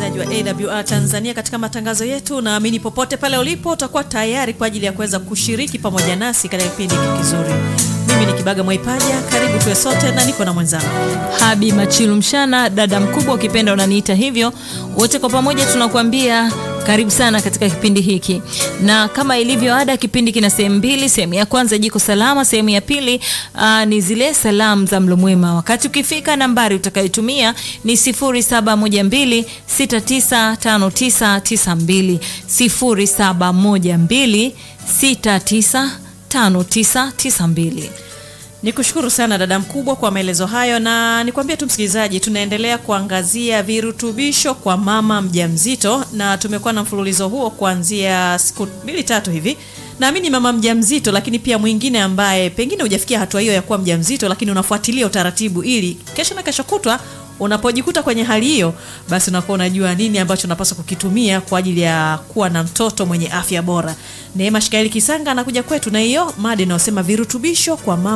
msikilizaji wa AWR Tanzania katika matangazo yetu. Naamini popote pale ulipo utakuwa tayari kwa ajili ya kuweza kushiriki pamoja nasi katika kipindi hiki kizuri. Mimi ni Kibaga Mwaipaja, karibu tuwe sote na niko na mwenzangu Habi Machilu Mshana, dada mkubwa, ukipenda unaniita hivyo. Wote kwa pamoja tunakuambia karibu sana katika kipindi hiki, na kama ilivyo ada, kipindi kina sehemu mbili. Sehemu ya kwanza jiko salama, sehemu ya pili aa, ni zile salamu za mlo mwema. Wakati ukifika, nambari utakayotumia ni 0712695992 0712695992. Nikushukuru sana dada mkubwa kwa maelezo hayo, na nikwambie tu msikilizaji, tunaendelea kuangazia virutubisho kwa mama mjamzito, na tumekuwa na mfululizo huo kuanzia siku mbili tatu hivi. Naamini mama mjamzito, lakini pia mwingine ambaye pengine hujafikia hatua hiyo ya kuwa mjamzito, lakini unafuatilia utaratibu ili kesho na kesho kutwa unapojikuta kwenye hali hiyo, basi unakuwa unajua nini ambacho unapaswa kukitumia kwa ajili ya kuwa na mtoto mwenye afya bora. Neema Shikaeli Kisanga anakuja kwetu na hiyo mada inayosema virutubisho kwa mama